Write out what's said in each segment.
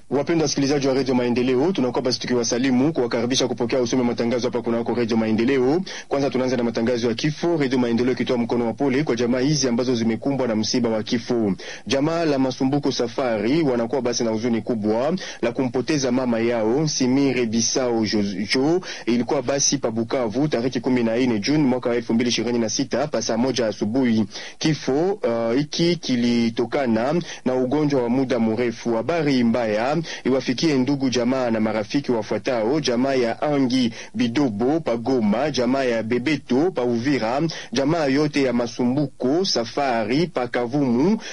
Wapendwa wasikilizaji wa redio Maendeleo, tunakuwa basi tukiwasalimu kuwakaribisha kupokea usome matangazo hapa kunako redio Maendeleo. Kwanza tunaanza na matangazo ya kifo, redio Maendeleo ikitoa mkono wa pole kwa jamaa hizi ambazo zimekumbwa na msiba wa kifo. Jamaa la Masumbuko Safari wanakuwa basi na huzuni kubwa la kumpoteza mama yao Simire Bisao Jojo. Ilikuwa basi pa Bukavu tarehe kumi na nne Juni mwaka wa elfu mbili ishirini na sita pa saa moja asubuhi. Kifo hiki uh, kilitokana na ugonjwa wa muda mrefu. Habari mbaya iwafikie ndugu jamaa na marafiki wafuatao: jamaa ya Angi Bidobo pa Goma, jamaa ya Bebeto pa Uvira, jamaa yote ya Masumbuko Safari pa Kavumu, uh,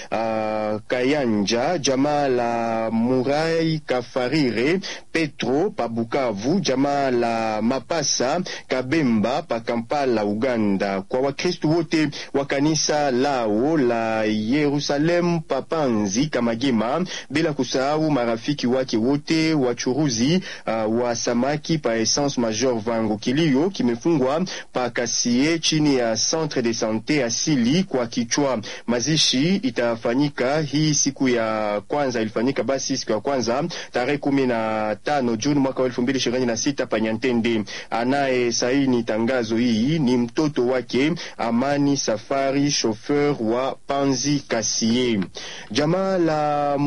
Kayanja, jamaa la Murai Kafarire Petro pa Bukavu, jamaa la Mapasa Kabemba pa Kampala Uganda. Kwa Wakristu wote wa kanisa lao la Yerusalemu pa Panzi Kamagema, bila kusahau marafiki wake wote wachuruzi uh, wa samaki pa Essence Major Vango. Kilio kimefungwa pa Kasie chini ya Centre de Sante asili kwa kichwa. Mazishi itafanyika hii siku ya kwanza, ilifanyika basi siku ya kwanza tarehe kumi na tano Juni mwaka wa elfu mbili ishirini na sita pa Nyantende. Anaye saini tangazo hii ni mtoto wake Amani Safari, chauffeur wa Panzi Kasie. Jamaa la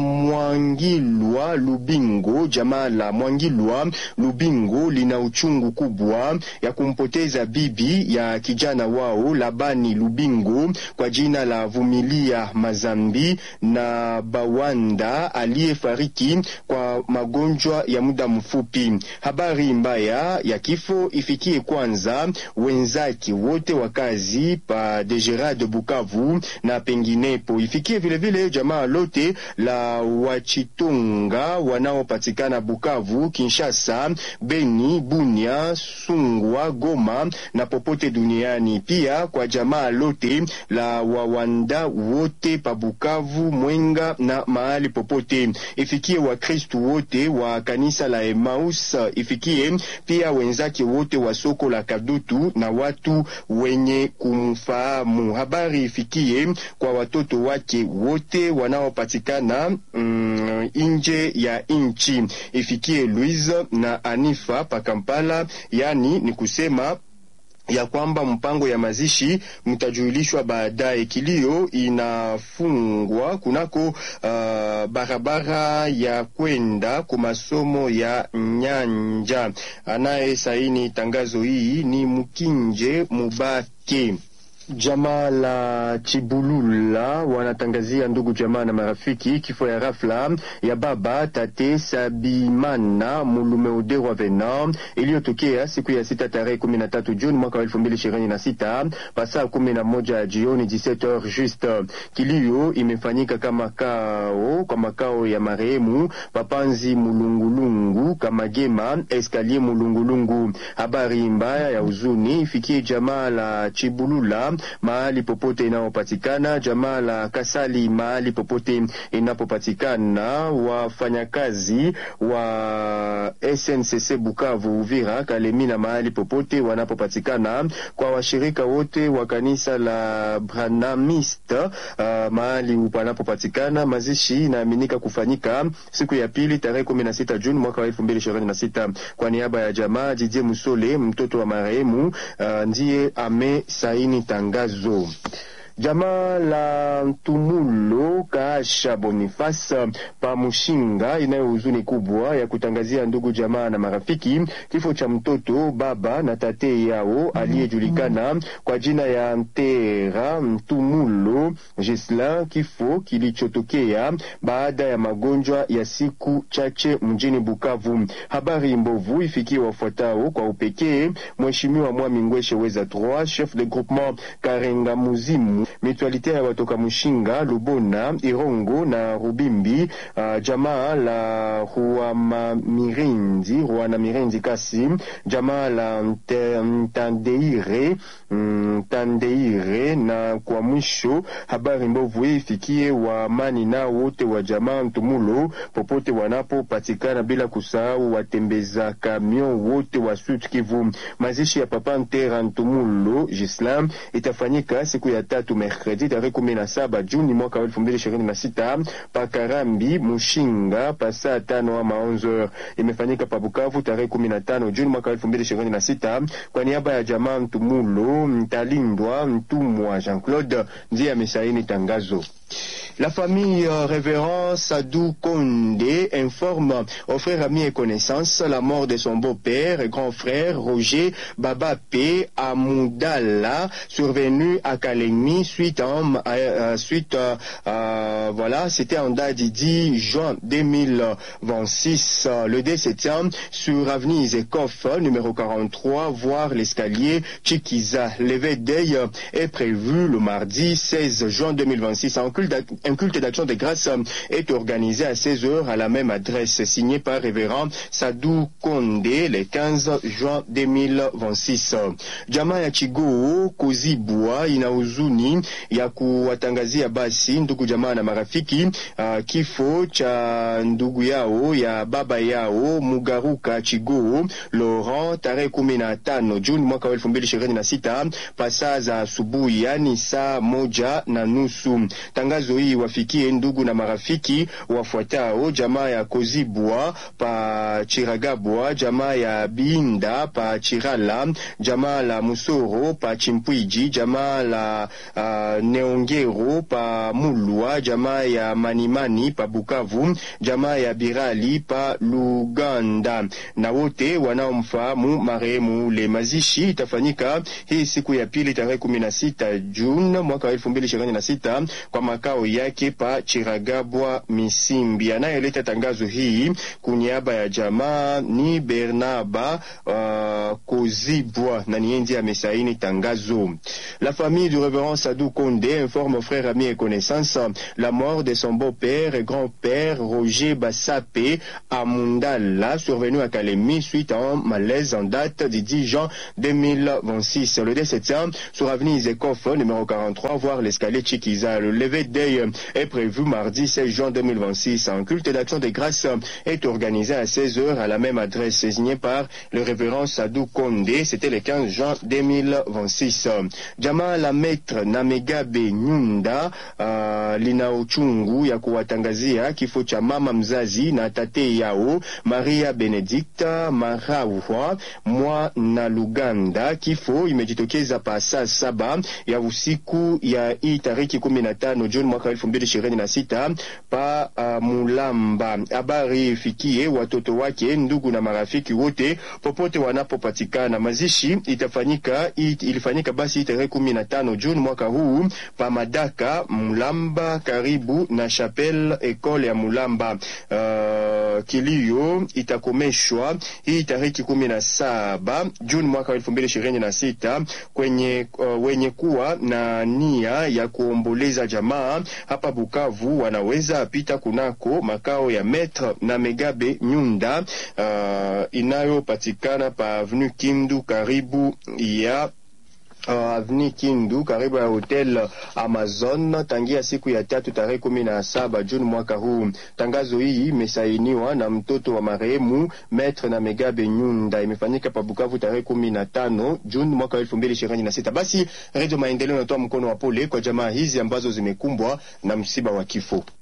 Mwangilwa Lubingo, jamaa la Mwangilwa Lubingo lina uchungu kubwa ya kumpoteza bibi ya kijana wao Labani Lubingo kwa jina la Vumilia Mazambi na Bawanda aliyefariki kwa magonjwa ya muda mfupi. Habari mbaya ya kifo ifikie kwanza wenzake wote wa kazi pa Degerade Bukavu na penginepo, ifikie vilevile vile jamaa lote la Wachitunga wanaopatikana Bukavu, Kinshasa, Beni, Bunia, Sungwa, Goma na popote duniani. Pia kwa jamaa lote la Wawanda wote pa Bukavu, Mwenga na mahali popote. Ifikie Wakristu wote wa kanisa la Emmaus, ifikie pia wenzake wote wa soko la Kadutu na watu wenye kumfahamu. Habari ifikie kwa watoto wake wote wanaopatikana mm, nje ya nchi. Ifikie Louise na Anifa pa Kampala, yani ni kusema ya kwamba mpango ya mazishi mtajulishwa baadaye. Kilio inafungwa kunako uh, barabara ya kwenda kwa masomo ya Nyanja. Anaye saini tangazo hii ni Mkinje Mubake. Jamaa la Chibulula wanatangazia ndugu jamaa na marafiki kifo ya rafla ya baba tate Sabimana Mulumeoderwa Vena iliyotokea siku ya sita tarehe kumi na tatu Juni mwaka wa elfu mbili ishirini na sita pasaa kumi na moja ya jioni 17h juste. Kilio imefanyika kama kao kwa makao ya marehemu Papanzi Mulungulungu Kamagema Eskalier Mulungulungu. Habari mbaya ya huzuni ifikie jamaa la Chibulula mahali popote inayopatikana, jamaa la Kasali mahali popote inapopatikana, wafanyakazi wa SNCC Bukavu, Uvira, Kalemi na mahali popote wanapopatikana, kwa washirika wote wa kanisa la Branamist uh, mahali panapopatikana. Mazishi inaaminika kufanyika siku ya pili tarehe kumi na sita Juni mwaka wa elfu mbili ishirini na sita. Kwa niaba ya jamaa Jidie Musole, mtoto wa marehemu uh, ndiye amesaini tangazo. Jamaa la Ntumulo Kaasha Boniface pa Mushinga inayo huzuni kubwa ya kutangazia ndugu jamaa na marafiki kifo cha mtoto baba na tate yao aliyejulikana kwa jina ya Ntera Ntumulo Gisla, kifo kilichotokea baada ya magonjwa ya siku chache mjini Bukavu. Habari mbovu ifikie wafuatao kwa upekee: Mheshimiwa Mwami Ngweshe Weza 3 chef de groupement Karenga Muzimu Mutualite ya watoka Mushinga, Lubona, Irongo na Rubimbi. Uh, jamaa la Ruama Mirenzi, Ruana Mirenzi kasi jamaa la Mtandeire Mtandeire. Na kwa mwisho habari mbovu ifikie wa amani na wote wa jamaa Ntumulo popote wanapopatikana, bila kusahau watembeza kamion wote wa Sud Kivu. Mazishi ya Papa Ntera Ntumulo Gislam itafanyika siku ya tatu mercredi tarehe kumi na saba Juni mwaka wa elfu mbili ishirini na sita pakarambi Mushinga pa saa tano ama 11 imefanyika pa Bukavu tarehe kumi na tano Juni mwaka wa elfu mbili ishirini na sita kwa niaba ya jamaa Mtumulo Mtalindwa Mtumwa Jean Claude ndiye amesaini tangazo. La famille euh, révérend Sadou Kondé informe aux frères amis et connaissances la mort de son beau-père et grand frère Roger Babapé Amoudala, survenu à Kalemi suite à, euh, suite euh, voilà, c'était en date du 10 juin 2026. Le décès sur avenue Zekoff, numéro 43, voire l'escalier Chikiza. L'éveil est prévu le mardi 16 juin 2026 en un culte d'action de grâce est organisé à 16 heures à la même adresse, signé par révérend Sadou Kondé le 15 juin 2026. Jamaa ya Chigoo Kozibwa ina huzuni ya kuwatangazia basi ndugu jamaa na marafiki uh, kifo cha ndugu yao ya baba yao Mugaruka Chigoo Laurent tarehe kumi na tano Juni mwaka wa elfu mbili ishirini na sita pasaa za asubuhi, yani saa moja na nusu. Tangazo hii wafikie ndugu na marafiki wafuatao: jamaa ya Kozibwa pa Chiragabwa, jamaa ya Binda pa Chirala, jamaa la Musoro pa Chimpwiji, jamaa la uh, Neongero pa Mulwa, jamaa ya Manimani pa Bukavu, jamaa ya Birali pa Luganda na wote wanaomfahamu marehemu ule. Mazishi itafanyika hii siku ya pili tarehe kumi na sita Juni mwaka wa elfu mbili ishirini na sita kwa makao yake pa Chiragabwa Misimbi. Anayeleta tangazo hii kuniaba ya jamaa ni Bernaba uh, Kozibwa na nienzi amesaini tangazo. La famille du révérend Sadou Kondé informe aux frères, amis et connaissances la mort de son beau-père et grand-père Roger Bassapé Amundala, survenu à Kalemi suite à un malaise en date du 10 juin 2026. Le décès sur avenue Zekoff, numéro 43, voire l'escalier Chikiza. Le lever d'œil est prévu mardi 16 juin 2026. Un culte d'action de grâce est organisé à 16h à la même adresse, signé par le révérend Sadou Kondé. C'était le 15 juin 2026. Jamaa la maître Namegabe Nyunda uh, lina uchungu ya kuwatangazia kifo cha mama mzazi na tate yao Maria Benedicta Marauwa mwa na Luganda. Kifo imejitokeza pa saa saba ya usiku ya hii tariki kumi na tano Juni mwaka elfu mbili ishirini na sita pa uh, Mulamba. Habari ifikie watoto wake, ndugu na marafiki wote popote wanapopatikana. Mazishi itafanyika it, ilifanyika basi tarehe kumi na tano Juni mwaka huu pa Madaka Mulamba, karibu na Chapelle Ecole ya Mulamba. Uh, kilio itakomeshwa hii tariki kumi na saba Juni mwaka elfu mbili ishirini na sita kwenye uh, wenye kuwa na nia ya kuomboleza jamaa hapa Bukavu wanaweza pita kunako makao ya Maître na Megabe Nyunda uh, inayopatikana pa Avenue Kindu karibu ya Uh, Avni Kindu karibu ya hotel Amazon tangia siku ya tatu tarehe kumi na saba Juni mwaka huu. Tangazo hii imesainiwa na mtoto wa marehemu Maître na Megabe Nyunda, imefanyika pa Bukavu tarehe kumi na tano Juni mwaka elfu mbili ishirini na sita. Basi Radio Maendeleo inatoa mkono wa pole kwa jamaa hizi ambazo zimekumbwa na msiba wa kifo.